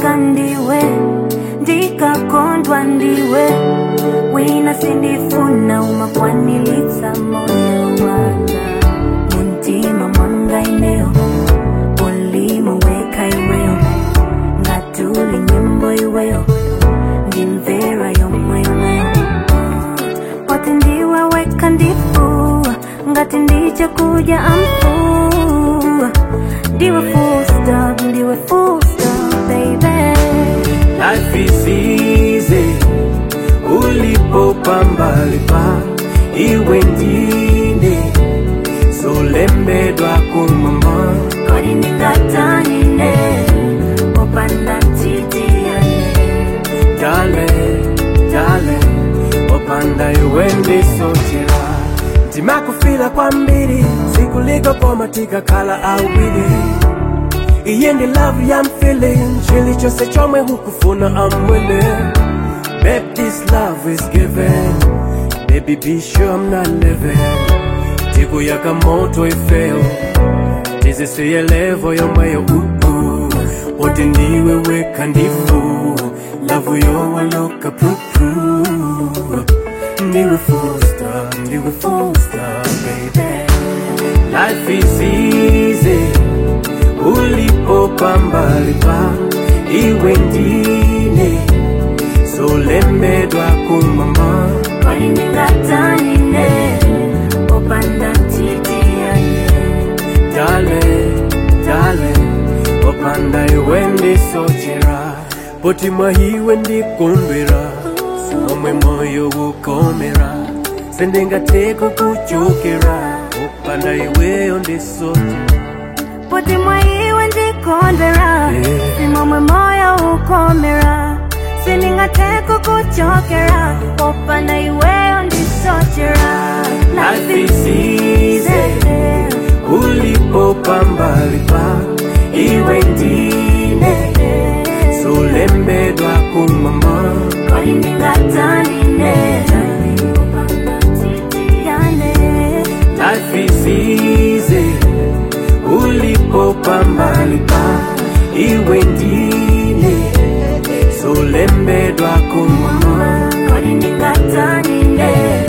ndikapezeka ndiwe ndikakondwa ndiwe wina sindifuna umakwanilitsa moyo wanga muntima mwanga ineo ulimo weka iweyo ngatuli nyimbo iweyo ndimvera yomweyo nayo wati ndiwe weka ndifu ngati ndiche kuja amfu ndiwe full stop ndiwe full stop baby Life is easy ulipopambalipa iwe ndine solembedwa kumama kodi ndingatanine opanda titiyane dale dale opanda iwe ndisochera ndimakufila kwambiri sikuliko koma tikakhala awiri iye ndi love yam feeling chilichonse chomwe hukufuna I'm willing Babe, this love is given Baby, be sure I'm not living Tiku yaka moto ifeo tizisiye levo yomweyo uku oti ndiwe weka ndifu lavu yowaloka prupu ndiwe fusta ndiwe fusta baby life is easy ulipopambalipa iwe ndine solembedwa kumama kodi ndingatanine opanda titiyane dale dale opanda iwe ndisochera poti mwahiwe ndikondwera omwe moyo ukomera sendingateko kuchokera opanda iweyo ndisochera poti mwaiwe ndikondwera Yeah. simomwe moyo ukomera sindingateko kuchokera opanda iweyo ndisochera Life is easy. ulipopambalipa iwe ndine solembedwa kumama kodi ndingatanine opanda titiyane Life is easy ulipopambalipa iwe ndine solembedwa kumama kodi ndingatanine